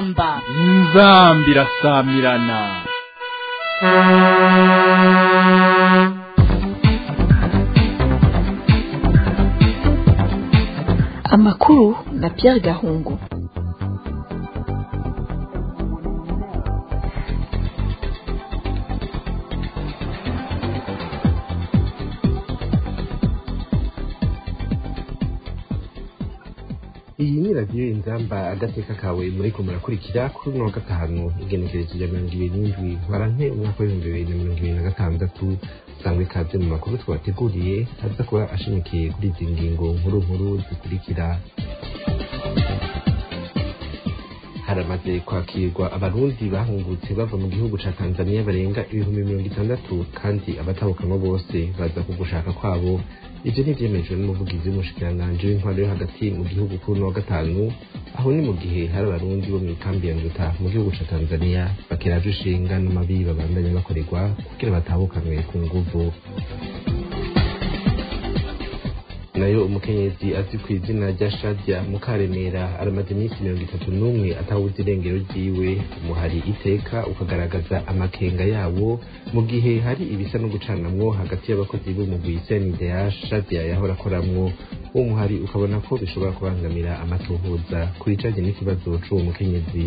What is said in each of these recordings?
inzamba inzamba irasamirana amakuru na Pierre Gahungu iyi ni radiyo inzamba agateka kawe muriko murakurikira kuri uno wa gatanu igenekerezo rya mirongo ibiri n'indwi ntwarante umwaka w'ibihumbi bibiri na mirongo ibiri na gatandatu sangwa ikaze mu makuru twabateguriye aza kuba ashimikiye kuri izi ngingo nkuru nkuru zikurikira haramaze kwakirwa abarundi bahungutse bava mu gihugu ca tanzania barenga ibihumbi mirongo itandatu kandi abatahukanwa bose baza ku gushaka kwabo ivyo ntivyemejwe n'umuvugizi w'umushikiranganji w'intwaro yo hagati mu gihugu kuri uno wa gatanu aho ni mu gihe hari abarundi bo mw'ikambi ya nduta mu gihugu ca tanzania bakeraje ishinga n'amabi babandanya bakorerwa kugira batahukanwe ku nguvu nayo umukenyezi azwi ku izina rya shadia mukaremera aramaze iminsi mirongo itatu n'umwe atawuzi irengero ryiwe umuhari iteka ukagaragaza amakenga yawo mu gihe hari ibisa no gucanamwo hagati y'abakozi b'umugwi senide ya shadia yahora akoramwo uwo muhari ukabona ko bishobora kubangamira amatohoza ku bijanye n'ikibazo c'uwo mukenyezi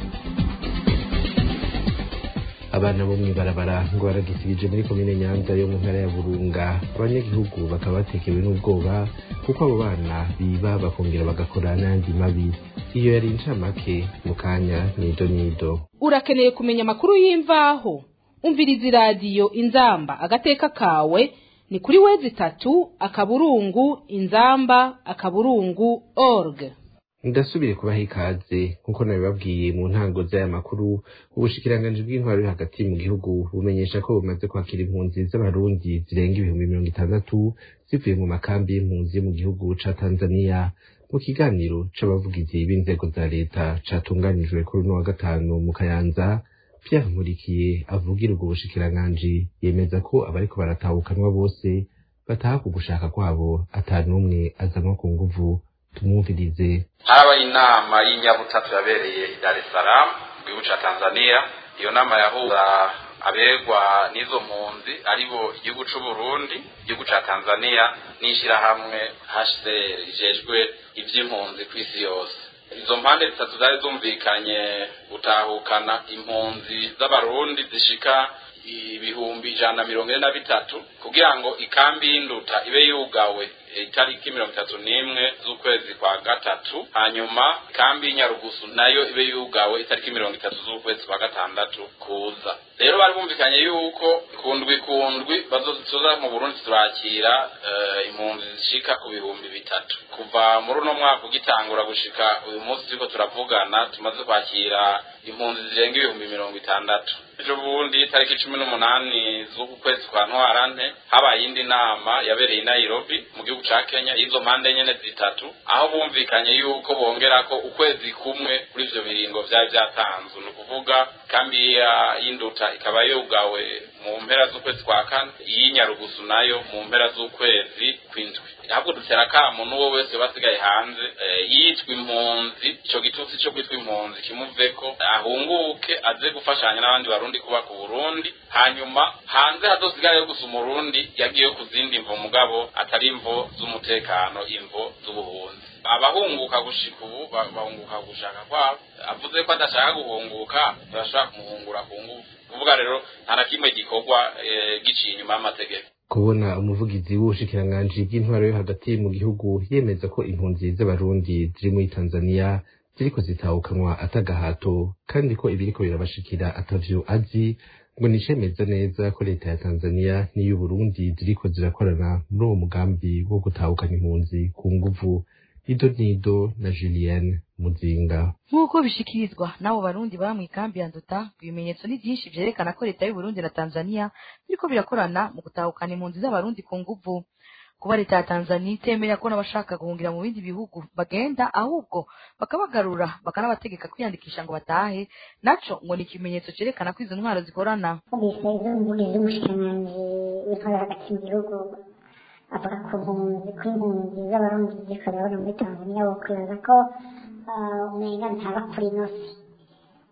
abana bo mw'ibarabara ngo baragisibije muri komine nyanza yo mu ntara ya burunga abanyagihugu bakaba batekewe n'ubwoba kuko abo bana biba bakongera bagakora n'ayandi mabi iyo yari incamake mu kanya nido nido urakeneye kumenya amakuru y'imvaho umviriza iradiyo inzamba agateka kawe ni kuri wezi itatu akaburungu inzamba akaburungu org ndasubire kubaha ikaze nk'uko nabibabwiye mu ntango z'aya makuru ubushikiranganji bw'intwaro yo hagati mu gihugu bumenyesha ko bumaze kwakira impunzi z'abarundi zirenga ibihumbi mirongo itandatu zivuye mu makambi y'impunzi yo mu gihugu ca tanzania mu kiganiro c'abavugizi b'inzego za leta catunganijwe kuri uno wa gatanu mu kayanza pierre nkurikiye avugira ubwo bushikiranganji yemeza ko abariko baratahukanwa bose bataha ku gushaka kwabo ata n'umwe azanwa ku nguvu tumwumvirize harabaye inama y'inyabutatu yabereye i Dar es Salaam mu gihugu ca Tanzania iyo nama yahuza aberwa n'izo mpunzi aribo igihugu c'u Burundi igihugu ca Tanzania n'ishirahamwe HCR rijejwe ivy'impunzi kw'isi yose izo mpande zitatu zari zumvikanye gutahukana impunzi z'abarundi zishika ibihumbi ijana na mirongo ine na bitatu kugira ngo ikambi y'induta ibe yugawe itariki mirongo itatu n'imwe z'ukwezi kwa gatatu hanyuma ikambi y'inyarugusu nayo ibe yugawe itariki mirongo itatu z'ukwezi kwa gatandatu kuza rero bari bumvikanye yuko kundwi kundwi bazoza mu burundi turakira impunzi zishika ku bihumbi bitatu kuva muri uno mwaka ugitangura gushika uyu munsi turiko turavugana tumaze kwakira impunzi zirenga ibihumbi mirongo itandatu ejo bundi tariki cumi n'umunani z'uku kwezi kwa ntwarante habaye iyindi nama yabereye i nairobi mu gihugu ca kenya y'izo mpande nyene zitatu aho bumvikanye yuko bongerako ukwezi kumwe kuri ivyo biringo vyari vyatanzwe ni ukuvuga kambi y'induta ikaba yugawe mu mpera z'ukwezi kwa kane iy'inyarugusu nayo mu mpera z'ukwezi kw'indwi ahubwo dutera akamo n'uwo wese basigaye hanze yitwa impunzi ico gitutsi co kwitwa impunzi kimuveko ahunguke aze gufashanya n'abandi barundi kubaka uburundi hanyuma hanze hazosigare gusa umurundi yagiye ku zindi mvo mugabo atari imvo z'umutekano imvo z'ubuhunzi abahunguka gushika ubu bahunguka gushaka kwabo avuze ko adashaka guhunguka turashobora kumuhungura ku nguvu kuvuga rero nta na kimwe gikorwa giciye inyuma y'amategeko kubona umuvugizi w'ubushikiranganji bw'intwaro yo hagati mu gihugu yemeza ko impunzi z'abarundi ziri muri tanzania ziriko zitahukanwa atagahato kandi ko ibiriko birabashikira atavyo azi ngo nicemeza neza ko leta ya tanzania n'iy'uburundi ziriko zirakorana muri uwo mugambi wo gutahukana impunzi ku nguvu ido nido na julienne muzinga nk'uko bishikirizwa n'abo barundi baba mu ikambi ya nduta ibimenyetso ni byinshi vyerekana ko leta y'uburundi na tanzania biriko birakorana mu gutahukana impunzi z'abarundi ku nguvu kuba leta ya tanzania itemera ko n'abashaka guhungira mu bindi bihugu bagenda ahubwo bakabagarura bakanabategeka kwiyandikisha ngo batahe naco ngo ni ikimenyetso cerekana ko izo ntwaro zikorana bisabwe umuvugizi w'umushikiranganji w'intwaro hagati mu gihugu avuga ku mpunzi ko impunzi z'abarundi ziriko zirabona muri tanzania wo kwibaza ko umenga ntaba kuri inosi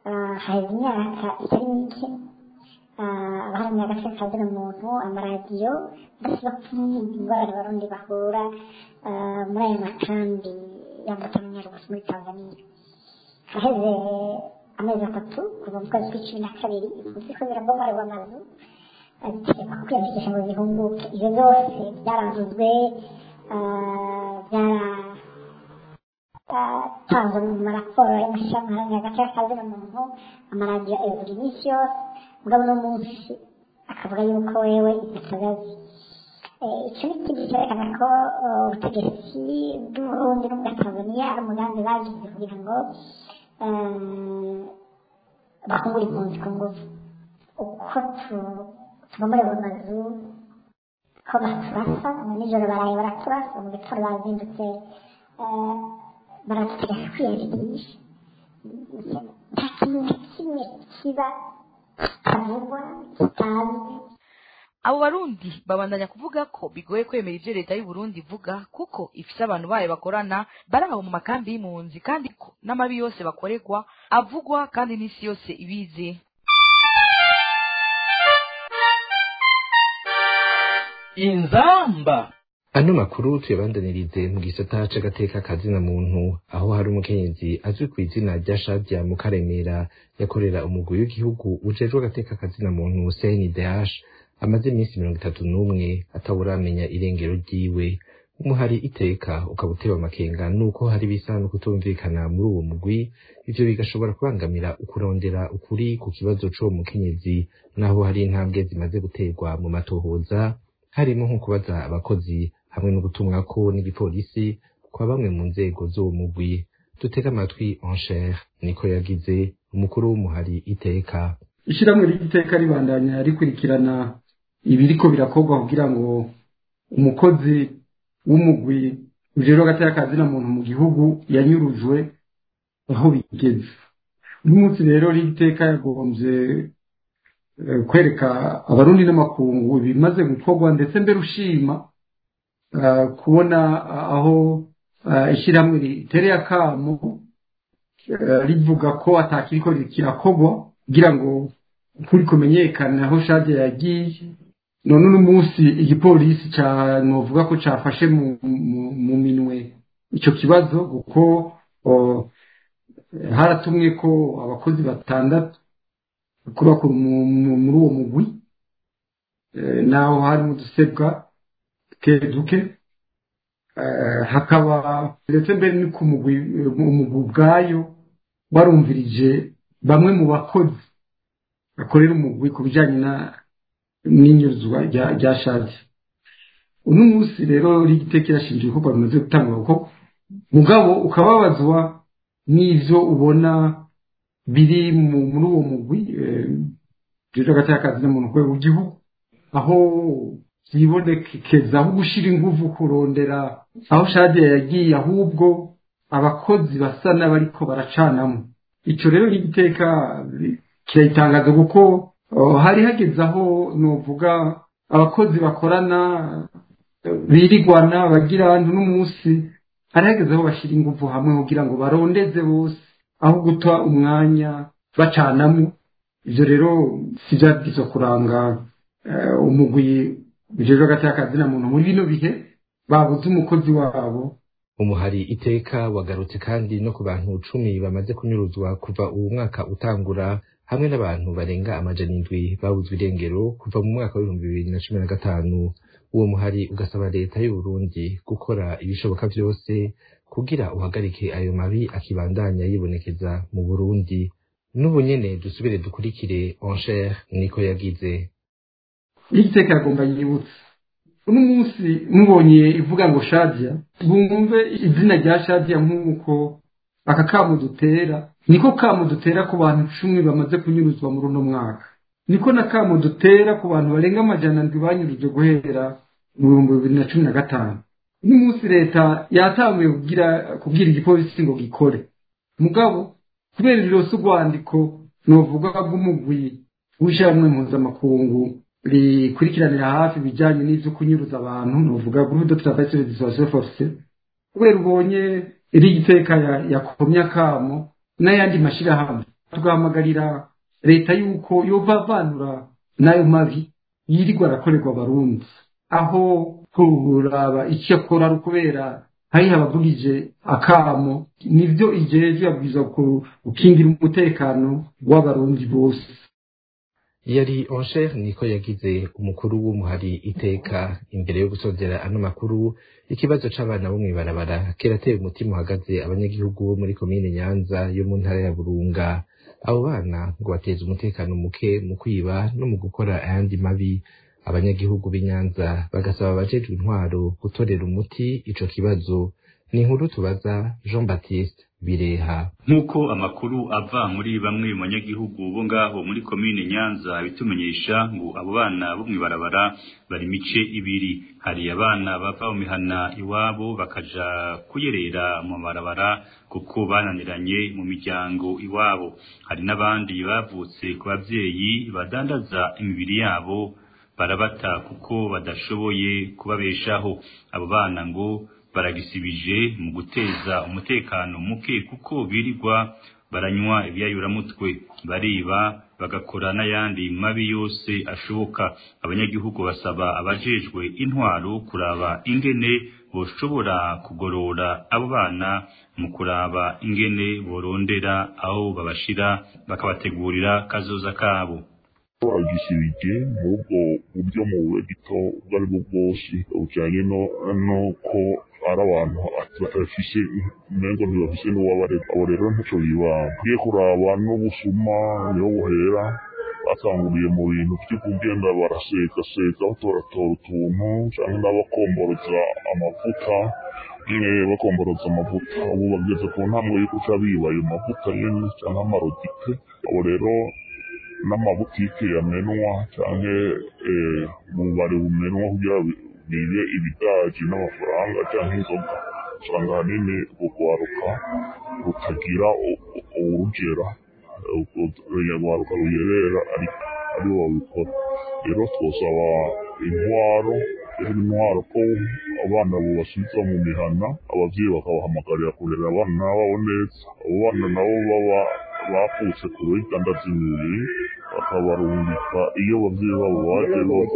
ah, haheze imyaka itari mike ah, abaharanira agaciro ka zina muntu amaradiyo basiba kumva ingorane abarundi bahura ah, muri ayo makambi y'amatamunyarugusi muri tanzania haheze amezi atatu kuva mu kwezi kw'icumi na kabiri impunzi ko zirabomarwa amazu zitegekwa kwiyandikisha ngo zihunguke ibyo byose byaravuzwe ah, byaratanzwe mu maraporo y'amashyirahamwe aharanira agaciro ka zina muntu amaradiyo abivuga iminsi yose mugabo uno munsi akavuga yuko wewe ibitagazi icyo ni ikindi cyerekana ko eh, ubutegetsi bw'uburundi n'ubwa tanzania ari umugambi bagize kugira ngo eh, bahungure impunzi ku ngufu uko tu- tubomora mu mazu ko baturasa mu nijoro baraye baraturasa mu gitondo bazindutse eh, baradutegeka kwiyandikisha nta kintu na kimwe kiba kitavugwa kitazwi abo barundi babandanya kuvuga ko bigoye kwemera ivyo leta y'u Burundi ivuga kuko ifise abantu bayo bakorana bari aho mu makambi y'impunzi kandi ko n'amabi yose bakorerwa avugwa kandi n'isi yose ibizi inzamba ano makuru tuyabandanirize mu gisata c'agateka kazina muntu aho hari umukenyezi azwi ku izina rya Shadia Mukaremera yakorera umugwi w'igihugu ujejwe agateka kazina muntu CNDH amaze iminsi mirongo itatu n'umwe atawuramenya irengero ryiwe umuhari iteka ukaba utewe amakenga nuko hari bisa no kutumvikana muri uwo mugwi ivyo bigashobora kubangamira ukurondera ukuri ku kibazo c'uwo mukenyezi naho hari intambwe zimaze guterwa mu matohoza harimo nko kubaza abakozi hamwe no gutumwako n'igipolisi kwa bamwe mu nzego z'uwo mugwi dutega amatwi encher niko yagize umukuru w'umuhari iteka ishyirahamwe ry'iteka ribandanya rikurikirana ibiriko birakorwa kugira ngo umukozi w'umugwi ujejwe agateka kazina muntu mu gihugu yanyurujwe aho bigeze uyu munsi rero ry'iteka yagombye eh, kwereka abarundi n'amakungu ibimaze gukorwa ndetse mbere ushima eh, kubona aho eh, ishyirahamwe ritereye akamo eh, rivuga ko atakiriko kirakorwa kugira ngo ukuri kumenyekane aho shade yagiye none uno munsi igipolisi ca novuga ko cafashe mu, mu, mu minwe ico kibazo kuko o, haratumwe ko abakozi batandatu bakuru bakuru mu- mu- muri uwo mugwi eh, naho harimo udusebwa duke duke eh, hakaba ndetse mbere ni ku mugwi umugwi ubwayo warumvirije bamwe mu bakozi bakorera umugwi ku bijyanye na n'inyuzwa rya rya shaje uno munsi rero rigiteka irashinja ibikorwa bimaze gutangwa kuko mugabo ukababazwa n'ivyo ubona biri mu- muri uwo mugwi rero hagati y'akazi n'umuntu ku rwego rw'igihugu aho vyibonekeza aho gushira inguvu kurondera aho shade yagiye ahubwo abakozi basa n'abariko baracanamo ico rero n'igiteka kirayitangaza kuko oh, hari hageze aho novuga abakozi bakorana eh, birigwana bagira n'umunsi hari hageze aho bashira inguvu hamwe kugira ngo barondeze bose aho guta umwanya bacanamo ivyo rero si vyabwirizwa kuranga eh, umugwi ujejwe hagati y'akazi na muntu muri bino bihe babuze umukozi wabo umuhari iteka wagarutse kandi no ku bantu cumi bamaze kunyuruzwa kuva uwo mwaka utangura hamwe n'abantu barenga amajana indwi babuzwe irengero kuva mu mwaka w'ibihumbi bibiri na cumi na gatanu uwo muhari ugasaba leta y'u Burundi gukora ibishoboka vyose kugira uhagarike ayo mabi akibandanya yibonekeza mu Burundi n'ubu nyene dusubire dukurikire encher niko yagize n'igiteka yagomba yibutse uno munsi mubonye ivuga ngo shadia bumve izina rya shadia nk'uko aka kamo dutera niko kamo dutera ku bantu cumi bamaze kunyuruzwa muri uno mwaka niko na kamo dutera ku bantu barenga amajana ndwi banyurujwe guhera mu bihumbi bibiri na cumi na gatanu uno munsi leta yatanguye kugira kubwira igipolisi ngo gikore mugabo kubera rirose urwandiko novuga bw'umugwi w'ishyirahamwe mpuzamakungu rikurikiranira hafi ibijyanye n'ibyo kunyuruza abantu novuga groupe de travail sur les dissuasions forcées kubera ubonye iri giteka ya- yakomye akamo n'ayandi mashyirahamwe tugahamagarira leta yuko yovavanura n'ayo mabi yirirwa arakorerwa abarundi aho kuraba icyo akora ari ukubera hariho abavugije akamo nibyo ijejwe yabwiza gukingira umutekano w'abarundi bose yari oncher niko yagize umukuru w'umuhari iteka imbere yo gusozera ano makuru ikibazo c'abana bo mw'ibarabara kirateye umutima uhagaze abanyagihugu bo muri komine nyanza yo mu ntara ya burunga abo bana ngo bateza umutekano muke mu kwiba no mu gukora ayandi mabi abanyagihugu b'inyanza bagasaba abajejwe intwaro gutorera umuti ico kibazo ni inkuru tubaza jean baptiste bireha nk'uko amakuru ava muri bamwe mu banyagihugu bo ngaho muri komine nyanza bitumenyesha ngo abo bana bo mw'ibarabara bari mice ibiri hari abana bava mu mihana iwabo bakaja kuyerera mu mabarabara kuko bananiranye mu miryango iwabo hari n'abandi bavutse ku bavyeyi badandaza imibiri yabo barabata kuko badashoboye kubabeshaho abo bana ngo baragisibije mu guteza umutekano muke kuko birirwa baranywa ibyayuramutwe bariba bagakora n'ayandi mabi yose ashoboka abanyagihugu basaba abajejwe intwaro kuraba ingene boshobora kugorora abo bana mu kuraba ingene borondera aho babashira bakabategurira kazoza kabo bagisibije n'ubwo buryo mu bugito ubwo ari bwo bwose bujyanye n'uko ari abantu batafise umengo ntibafise n'uwabarega abo rero ntaco bibanga ugiye kuraba n'ubusuma niho buhera batanguriye mu bintu vyo kugenda barasekaseka batoratora utuntu canke n'abakomboroza amavuta nyine bakomboroza amavuta ubu bageze ku ntambwe yo kuca biba ayo mavuta nyene canke amarodite abo rero n'amabutike yamenwa canke ububare bumenwa kugira bibe ibidaji n'amafaranga canke inzoga usanga ahanini urwaruka rutagira urugera urwaruka ruyerera aribo babikora rero twosaba intwaro intwaro ko abana bubasubiza mu mihana abavyeyi bakabahamagarira kurera abana babo neza abo bana nabo baba bavutse ku bidandaza imibiri bakabarungika iyo abavyeyi babo baje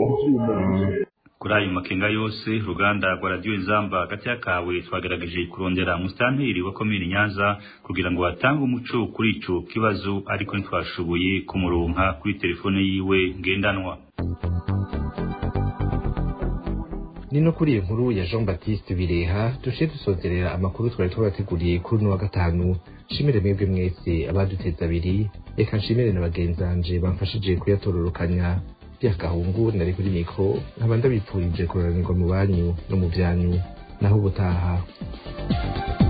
bava kuri ayo makenga yose uruganda rwa radiyo inzamba hagati y'akawe twagerageje kurondera musitanteri wa komini nyanza kugira ngo batange umuco kuri ico kibazo ariko ntitwashoboye kumuronka kuri telefone yiwe ngendanwa ni no kuri iyo nkuru ya jean baptiste bireha dushe dusozerera amakuru twari twabateguriye kuri uno wa gatanu nshimire mwebwe mwese abaduteza abiri reka nshimire na bagenzanje bamfashije kuyatororokanya byakahungu nari kuri mikro nkaba ndabipfurije kuranirwa mu banyu no mu byanyu naho ubutaha